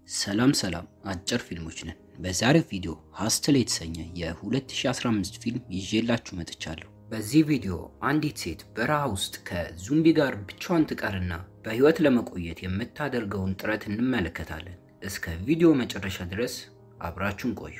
ሰላም ሰላም አጭር ፊልሞች ነን። በዛሬው ቪዲዮ ሀስትል የተሰኘ የ2015 ፊልም ይዤላችሁ መጥቻለሁ። በዚህ ቪዲዮ አንዲት ሴት በረሃ ውስጥ ከዙምቢ ጋር ብቻዋን ትቀርና በህይወት ለመቆየት የምታደርገውን ጥረት እንመለከታለን። እስከ ቪዲዮ መጨረሻ ድረስ አብራችሁን ቆዩ።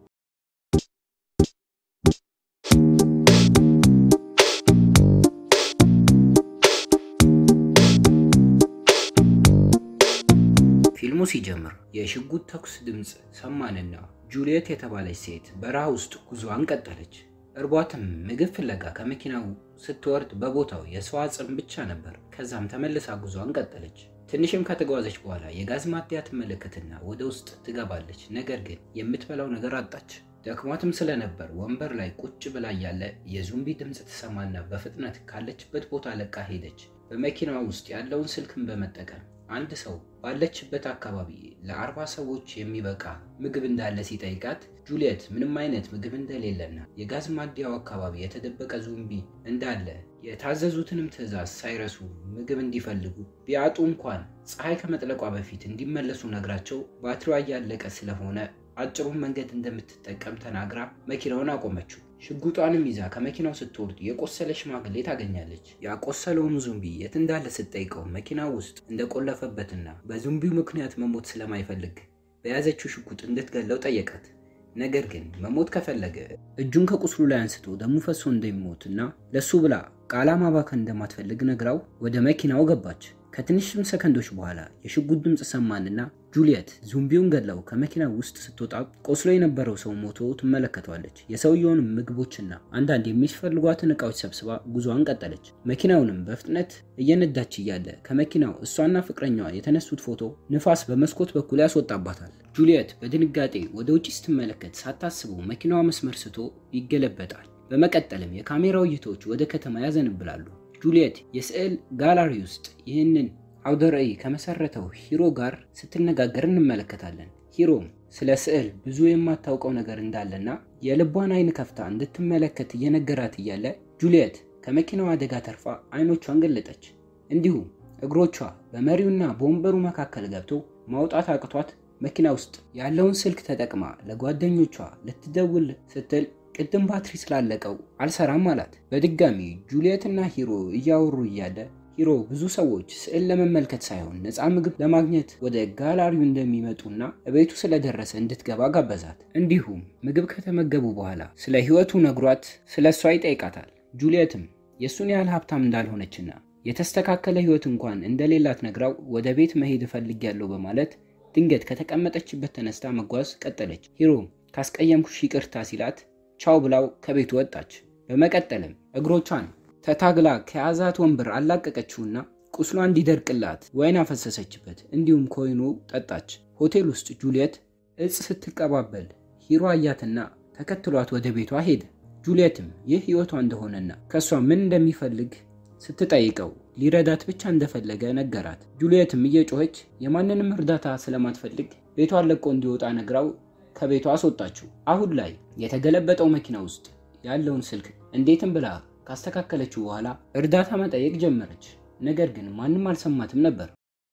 ፊልሙ ሲጀምር የሽጉጥ ተኩስ ድምፅ ሰማንና ጁልየት የተባለች ሴት በረሃ ውስጥ ጉዞዋን ቀጠለች። እርቧትም ምግብ ፍለጋ ከመኪናው ስትወርድ በቦታው የሰው አጽም ብቻ ነበር። ከዛም ተመልሳ ጉዞዋን ቀጠለች። ትንሽም ከተጓዘች በኋላ የጋዝ ማደያ ትመለከትና ወደ ውስጥ ትገባለች። ነገር ግን የምትበላው ነገር አጣች። ደክሟትም ስለነበር ወንበር ላይ ቁጭ ብላ ያለ የዙምቢ ድምፅ ትሰማና በፍጥነት ካለችበት ቦታ ለቃ ሄደች። በመኪናዋ ውስጥ ያለውን ስልክን በመጠቀም አንድ ሰው ባለችበት አካባቢ ለአርባ ሰዎች የሚበቃ ምግብ እንዳለ ሲጠይቃት ጁልየት ምንም አይነት ምግብ እንደሌለና የጋዝ ማደያው አካባቢ የተደበቀ ዙምቢ እንዳለ የታዘዙትንም ትዕዛዝ ሳይረሱ ምግብ እንዲፈልጉ ቢያጡ እንኳን ፀሐይ ከመጥለቋ በፊት እንዲመለሱ ነግራቸው ባትሪዋ እያለቀ ስለሆነ አጭሩን መንገድ እንደምትጠቀም ተናግራ መኪናውን አቆመችው። ሽጉጧንም ይዛ ከመኪናው ስትወርድ የቆሰለ ሽማግሌ ታገኛለች። ያቆሰለውን ዙምቢ የት እንዳለ ስትጠይቀው መኪናው ውስጥ እንደቆለፈበትና በዙምቢው ምክንያት መሞት ስለማይፈልግ በያዘችው ሽጉጥ እንድትገለው ጠየቃት። ነገር ግን መሞት ከፈለገ እጁን ከቁስሉ ላይ አንስቶ ደሙ ፈሶ እንደሚሞትና ለሱ ብላ ቃላ ማባከን እንደማትፈልግ ነግራው ወደ መኪናው ገባች። ከትንሽም ሰከንዶች በኋላ የሽጉጥ ድምፅ ሰማንና ጁልየት ዙምቢውን ገድለው ከመኪናው ውስጥ ስትወጣ ቆስሎ የነበረው ሰው ሞቶ ትመለከተዋለች። የሰውየውንም ምግቦችና አንዳንድ የሚፈልጓትን እቃዎች ሰብስባ ጉዞዋን ቀጠለች። መኪናውንም በፍጥነት እየነዳች እያለ ከመኪናው እሷና ፍቅረኛዋ የተነሱት ፎቶ ንፋስ በመስኮት በኩል ያስወጣባታል። ጁልየት በድንጋጤ ወደ ውጭ ስትመለከት ሳታስበው መኪናዋ መስመር ስቶ ይገለበጣል። በመቀጠልም የካሜራው እይታዎች ወደ ከተማ ያዘንብላሉ። ጁልየት የስዕል ጋላሪ ውስጥ ይህንን አውደ ርዕይ ከመሰረተው ሂሮ ጋር ስትነጋገር እንመለከታለን። ሂሮም ስለ ስዕል ብዙ የማታውቀው ነገር እንዳለና የልቧን አይን ከፍታ እንድትመለከት እየነገራት እያለ ጁልየት ከመኪናው አደጋ ተርፋ አይኖቿን ገለጠች። እንዲሁም እግሮቿ በመሪውና በወንበሩ መካከል ገብቶ ማውጣት አቅቷት መኪና ውስጥ ያለውን ስልክ ተጠቅማ ለጓደኞቿ ልትደውል ስትል ቅድም ባትሪ ስላለቀው አልሰራም አላት። በድጋሚ ጁልየት እና ሂሮ እያወሩ እያለ ሂሮ ብዙ ሰዎች ስዕል ለመመልከት ሳይሆን ነፃ ምግብ ለማግኘት ወደ ጋላሪው እንደሚመጡና እቤቱ ስለደረሰ እንድትገባ ጋበዛት። እንዲሁም ምግብ ከተመገቡ በኋላ ስለ ሕይወቱ ነግሯት ስለ እሷ ይጠይቃታል። ጁልየትም የእሱን ያህል ሀብታም እንዳልሆነችና የተስተካከለ ሕይወት እንኳን እንደሌላት ነግራው ወደ ቤት መሄድ እፈልጋለሁ በማለት ድንገት ከተቀመጠችበት ተነስታ መጓዝ ቀጠለች። ሂሮም ካስቀየምኩሽ ይቅርታ ሲላት ቻው ብላው ከቤቱ ወጣች። በመቀጠልም እግሮቿን ተታግላ ከያዛት ወንበር አላቀቀችውና ቁስሏ እንዲደርቅላት ወይን አፈሰሰችበት። እንዲሁም ከወይኑ ጠጣች። ሆቴል ውስጥ ጁልየት እጽ ስትቀባበል ሂሮ አያትና ተከትሏት ወደ ቤቷ ሄደ። ጁልየትም ይህ ሕይወቷ እንደሆነና ከእሷ ምን እንደሚፈልግ ስትጠይቀው ሊረዳት ብቻ እንደፈለገ ነገራት። ጁልየትም እየጮኸች የማንንም እርዳታ ስለማትፈልግ ቤቷን ለቆ እንዲወጣ ነግራው ከቤቷ አስወጣችው። አሁን ላይ የተገለበጠው መኪና ውስጥ ያለውን ስልክ እንዴትም ብላ ካስተካከለችው በኋላ እርዳታ መጠየቅ ጀመረች። ነገር ግን ማንም አልሰማትም ነበር።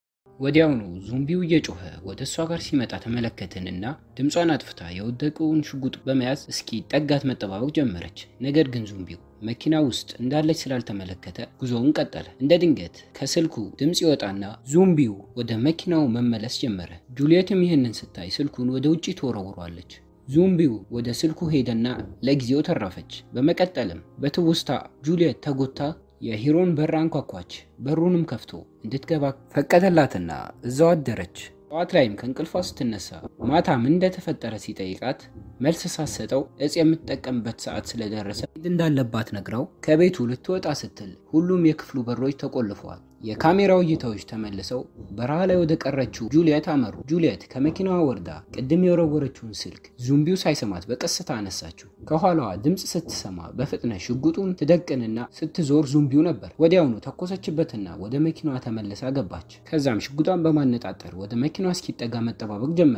ወዲያውኑ ዙምቢው እየጮኸ ወደ እሷ ጋር ሲመጣ ተመለከትንና ድምጿን አጥፍታ የወደቀውን ሽጉጥ በመያዝ እስኪ ጠጋት መጠባበቅ ጀመረች። ነገር ግን ዙምቢው መኪና ውስጥ እንዳለች ስላልተመለከተ ጉዞውን ቀጠለ። እንደ ድንገት ከስልኩ ድምፅ ይወጣና ዙምቢው ወደ መኪናው መመለስ ጀመረ። ጁልየትም ይህንን ስታይ ስልኩን ወደ ውጭ ትወረውሯለች። ዙምቢው ወደ ስልኩ ሄደና ለጊዜው ተረፈች። በመቀጠልም በትውስታ ጁልየት ተጎታ የሂሮን በር አንኳኳች። በሩንም ከፍቶ እንድትገባ ፈቀደላትና እዛው አደረች። ጠዋት ላይም ከእንቅልፏ ስትነሳ ማታ ምን እንደተፈጠረ ሲጠይቃት መልስ ሳትሰጠው እጽ የምትጠቀምበት ሰዓት ስለደረሰ እንዳለባት ነግራው ከቤቱ ልትወጣ ስትል ሁሉም የክፍሉ በሮች ተቆልፈዋል። የካሜራው እይታዎች ተመልሰው በረሃ ላይ ወደ ቀረችው ጁልየት አመሩ። ጁልየት ከመኪናዋ ወርዳ ቅድም የወረወረችውን ስልክ ዙምቢው ሳይሰማት በቀስታ አነሳችው። ከኋላዋ ድምፅ ስትሰማ በፍጥነት ሽጉጡን ትደቅንና ስትዞር ዙምቢው ነበር። ወዲያውኑ ተኮሰችበትና ወደ መኪናዋ ተመልሳ ገባች። ከዛም ሽጉጧን በማነጣጠር ወደ መኪናዋ እስኪጠጋ መጠባበቅ ጀመረች።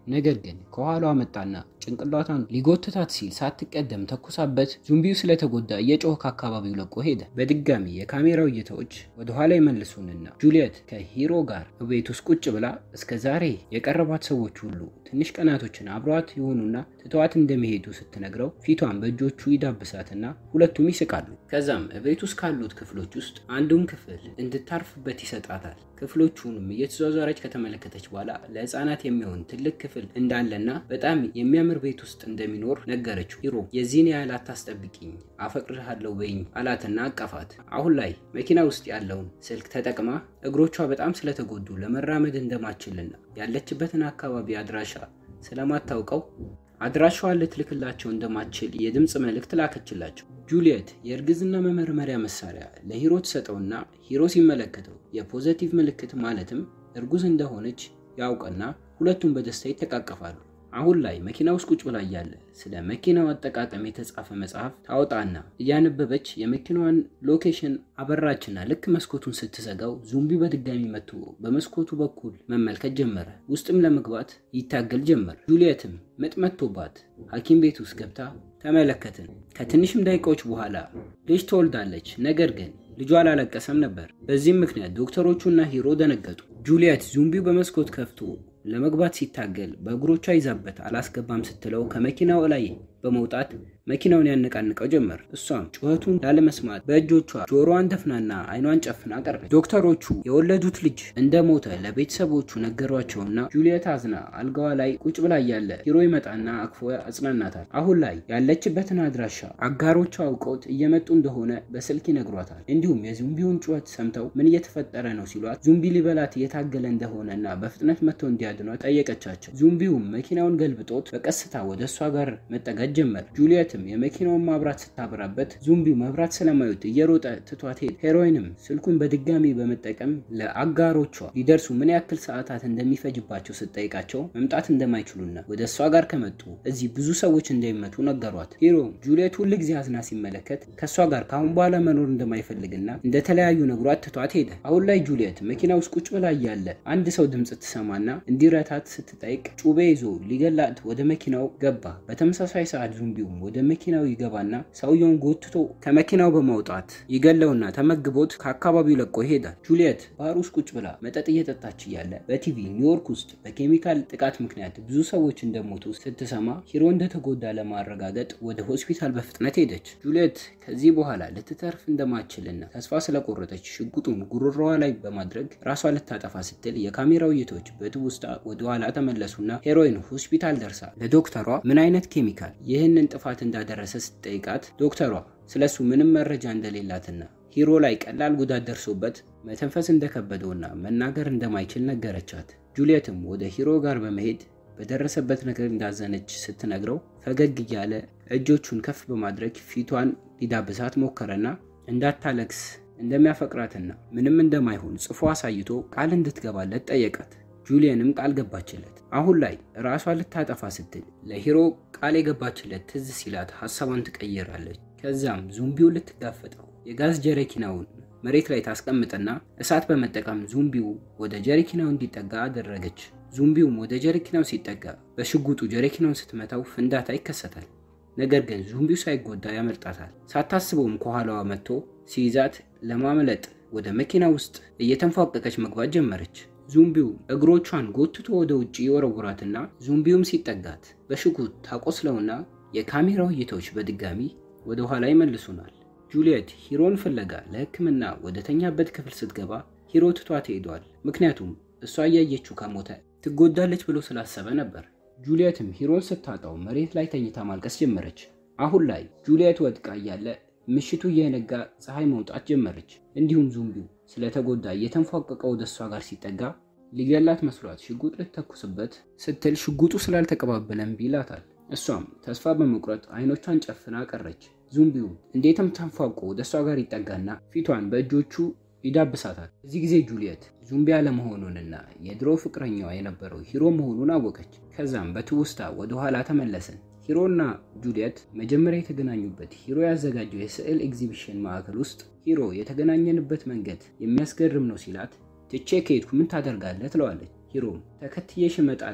ነገር ግን ከኋላዋ መጣና ጭንቅላቷን ሊጎትታት ሲል ሳትቀደም ተኩሳበት ዙምቢው ስለተጎዳ እየጮኸ ከአካባቢው ለቆ ሄደ። በድጋሚ የካሜራው እይታዎች ወደኋላ ይመልሱንና ጁሊየት ከሂሮ ጋር ቤት ውስጥ ቁጭ ብላ እስከ ዛሬ የቀረቧት ሰዎች ሁሉ ትንሽ ቀናቶችን አብረዋት የሆኑና ትተዋት እንደሚሄዱ ስትነግረው ፊቷን በእጆቹ ይዳብሳትና ሁለቱም ይስቃሉ። ከዛም ቤት ውስጥ ካሉት ክፍሎች ውስጥ አንዱን ክፍል እንድታርፍበት ይሰጣታል። ክፍሎቹንም እየተዟዟረች ከተመለከተች በኋላ ለሕፃናት የሚሆን ትልቅ ክፍል እንዳለና በጣም የሚያምር ቤት ውስጥ እንደሚኖር ነገረችው። ሂሮ የዚህን ያህል አታስጠብቂኝ፣ አፈቅርሃለሁ በይኝ አላትና አቀፋት። አሁን ላይ መኪና ውስጥ ያለውን ስልክ ተጠቅማ እግሮቿ በጣም ስለተጎዱ ለመራመድ እንደማችልና ያለችበትን አካባቢ አድራሻ ስለማታውቀው አድራሻዋን ልትልክላቸው እንደማትችል የድምፅ መልእክት ላከችላቸው። ጁሊየት የእርግዝና መመርመሪያ መሳሪያ ለሂሮ ትሰጠውና ሂሮ ሲመለከተው የፖዘቲቭ ምልክት ማለትም እርጉዝ እንደሆነች ያውቅና ሁለቱም በደስታ ይተቃቀፋሉ። አሁን ላይ መኪና ውስጥ ቁጭ ብላ እያለ ስለ መኪናው አጠቃቀም የተጻፈ መጽሐፍ ታወጣና እያነበበች የመኪናዋን ሎኬሽን አበራችና ልክ መስኮቱን ስትዘጋው ዙምቢ በድጋሚ መጥቶ በመስኮቱ በኩል መመልከት ጀመረ። ውስጥም ለመግባት ይታገል ጀመር። ጁሊየትም ምጥ መጥቶባት ሐኪም ቤት ውስጥ ገብታ ተመለከትን። ከትንሽም ደቂቃዎች በኋላ ልጅ ትወልዳለች። ነገር ግን ልጇ አላለቀሰም ነበር። በዚህም ምክንያት ዶክተሮቹና ሂሮ ደነገጡ። ጁሊየት ዙምቢው በመስኮት ከፍቶ ለመግባት ሲታገል በእግሮቿ ይዛበት አላስገባም ስትለው ከመኪናው ላይ በመውጣት መኪናውን ያነቃንቀው ጀመር። እሷም ጩኸቱን ላለመስማት በእጆቿ ጆሮዋን ደፍናና አይኗን ጨፍና ቀረች። ዶክተሮቹ የወለዱት ልጅ እንደሞተ ለቤተሰቦቹ ነገሯቸውና ጁሊየት አዝና አልጋዋ ላይ ቁጭ ብላ እያለ ሂሮ ይመጣና አቅፎ አጽናናታል። አሁን ላይ ያለችበትን አድራሻ አጋሮቿ አውቀውት እየመጡ እንደሆነ በስልክ ይነግሯታል። እንዲሁም የዙምቢውን ጩኸት ሰምተው ምን እየተፈጠረ ነው ሲሏት ዙምቢ ሊበላት እየታገለ እንደሆነና በፍጥነት መጥተው እንዲያድኗት ጠየቀቻቸው። ዙምቢውም መኪናውን ገልብጦት በቀስታ ወደ እሷ ጋር መጠጋት ጀመር። ጁሊየትም የመኪናውን ማብራት ስታበራበት ዙምቢው መብራት ስለማዩት እየሮጠ ትቷት ሄደ። ሄሮይንም ስልኩን በድጋሚ በመጠቀም ለአጋሮቿ ሊደርሱ ምን ያክል ሰዓታት እንደሚፈጅባቸው ስትጠይቃቸው መምጣት እንደማይችሉና ወደ እሷ ጋር ከመጡ እዚህ ብዙ ሰዎች እንደሚመቱ ነገሯት። ሂሮ ጁሊየት ሁል ጊዜ አዝና ሲመለከት ከእሷ ጋር ከአሁን በኋላ መኖር እንደማይፈልግና እንደተለያዩ ነግሯት ትቷት ሄደ። አሁን ላይ ጁሊየት መኪና ውስጥ ቁጭ ብላ እያለ አንድ ሰው ድምፅ ትሰማና እንዲረታት ስትጠይቅ ጩቤ ይዞ ሊገላት ወደ መኪናው ገባ። በተመሳሳይ ሰዓት ዙምቢውም ወደ መኪናው ይገባና ሰውየውን ጎትቶ ከመኪናው በማውጣት ይገለውና ተመግቦት ከአካባቢው ለቆ ይሄዳል። ጁሊየት ባህር ውስጥ ቁጭ ብላ መጠጥ እየጠጣች እያለ በቲቪ ኒውዮርክ ውስጥ በኬሚካል ጥቃት ምክንያት ብዙ ሰዎች እንደሞቱ ስትሰማ ሂሮ እንደተጎዳ ለማረጋገጥ ወደ ሆስፒታል በፍጥነት ሄደች። ጁሊየት ከዚህ በኋላ ልትተርፍ እንደማትችልና ተስፋ ስለቆረጠች ሽጉጡን ጉሮሮዋ ላይ በማድረግ ራሷ ልታጠፋ ስትል የካሜራው እይታዎች በትውስታ ወደ ኋላ ተመለሱና ሄሮይን ሆስፒታል ደርሳ ለዶክተሯ ምን አይነት ኬሚካል ይህንን ጥፋት እንዳደረሰ ስትጠይቃት ዶክተሯ ስለሱ ምንም መረጃ እንደሌላትና ሂሮ ላይ ቀላል ጉዳት ደርሶበት መተንፈስ እንደከበደውና መናገር እንደማይችል ነገረቻት። ጁሊየትም ወደ ሂሮ ጋር በመሄድ በደረሰበት ነገር እንዳዘነች ስትነግረው ፈገግ እያለ እጆቹን ከፍ በማድረግ ፊቷን ሊዳብሳት ሞከረና እንዳታለቅስ እንደሚያፈቅራትና ምንም እንደማይሆን ጽፎ አሳይቶ ቃል እንድትገባለት ጠየቃት። ጁሊየንም ቃል ገባችለት። አሁን ላይ ራሷ ልታጠፋ ስትል ለሂሮ ቃል የገባችለት ትዝ ሲላት ሀሳቧን ትቀይራለች። ከዛም ዙምቢው ልትጋፈጠው የጋዝ ጀሪኪናውን መሬት ላይ ታስቀምጥና እሳት በመጠቀም ዙምቢው ወደ ጀሪኪናው እንዲጠጋ አደረገች። ዙምቢውም ወደ ጀሪኪናው ሲጠጋ በሽጉጡ ጀሪኪናውን ስትመታው ፍንዳታ ይከሰታል። ነገር ግን ዙምቢው ሳይጎዳ ያመልጣታል። ሳታስበውም ከኋላዋ መጥቶ ሲይዛት ለማምለጥ ወደ መኪና ውስጥ እየተንፏቀቀች መግባት ጀመረች። ዙምቢው እግሮቿን ጎትቶ ወደ ውጭ የወረውራትና ዙምቢውም ሲጠጋት በሽጉጥ ታቆስለውና የካሜራው እይታዎች በድጋሚ ወደ ኋላ ይመልሱናል። ጁሊየት ሂሮን ፍለጋ ለሕክምና ወደ ተኛበት ክፍል ስትገባ ሂሮ ትቷት ሄዷል። ምክንያቱም እሷ እያየችው ከሞተ ትጎዳለች ብሎ ስላሰበ ነበር። ጁሊየትም ሂሮን ስታጣው መሬት ላይ ተኝታ ማልቀስ ጀመረች። አሁን ላይ ጁሊየት ወድቃ እያለ ምሽቱ እየነጋ ፀሐይ መውጣት ጀመረች። እንዲሁም ዙምቢው ስለተጎዳ እየተንፏቀቀ ወደ እሷ ጋር ሲጠጋ ሊገላት መስሏት ሽጉጥ ልትተኩስበት ስትል ሽጉጡ ስላልተቀባበለ እምቢ ይላታል። እሷም ተስፋ በመቁረጥ አይኖቿን ጨፍና ቀረች። ዙምቢውም እንዴትም ተንፏቆ ወደ እሷ ጋር ይጠጋና ፊቷን በእጆቹ ይዳብሳታል። እዚህ ጊዜ ጁሊየት ዙምቢ አለመሆኑንና የድሮ ፍቅረኛዋ የነበረው ሂሮ መሆኑን አወቀች። ከዛም በትውስታ ወደ ኋላ ተመለስን። ሂሮና ጁሊየት መጀመሪያ የተገናኙበት ሂሮ ያዘጋጀው የስዕል ኤግዚቢሽን ማዕከል ውስጥ ሂሮ የተገናኘንበት መንገድ የሚያስገርም ነው ሲላት ትቼ ከሄድኩ ምን ታደርጋለህ ትለዋለች። ሂሮም ተከትዬሽ እመጣለሁ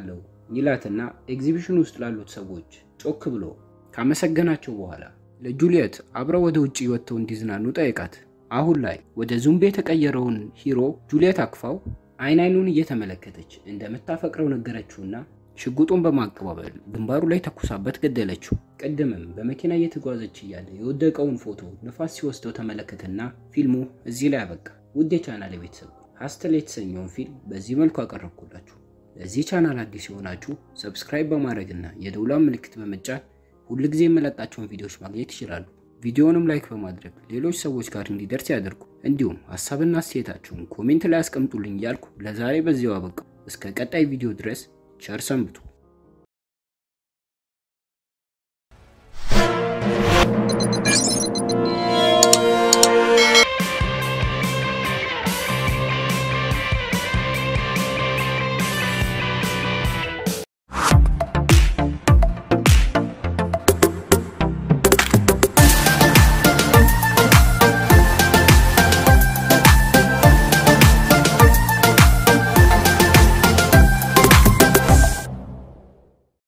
ይላትና ኤግዚቢሽን ውስጥ ላሉት ሰዎች ጮክ ብሎ ካመሰገናቸው በኋላ ለጁልየት አብረው ወደ ውጭ ወጥተው እንዲዝናኑ ጠየቃት። አሁን ላይ ወደ ዙምቤ የተቀየረውን ሂሮ ጁልየት አቅፋው አይን አይኑን እየተመለከተች እንደምታፈቅረው ነገረችውና ሽጉጡን በማቀባበል ግንባሩ ላይ ተኩሳበት ገደለችው። ቅድምም በመኪና እየተጓዘች እያለ የወደቀውን ፎቶ ንፋስ ሲወስደው ተመለከተና ፊልሙ እዚህ ላይ አበቃ። ውድ የቻናል ቤተሰብ ሀስተል የተሰኘውን ፊልም በዚህ መልኩ አቀረብኩላችሁ። ለዚህ ቻናል አዲስ የሆናችሁ ሰብስክራይብ በማድረግና የደውሏን ምልክት በመጫን ሁልጊዜ የመለቃቸውን ቪዲዮዎች ማግኘት ይችላሉ። ቪዲዮውንም ላይክ በማድረግ ሌሎች ሰዎች ጋር እንዲደርስ ያደርጉ። እንዲሁም ሀሳብና አስተያየታችሁን ኮሜንት ላይ አስቀምጡልኝ እያልኩ ለዛሬ በዚያው አበቃ። እስከ ቀጣይ ቪዲዮ ድረስ ቸር ሰንብቱ።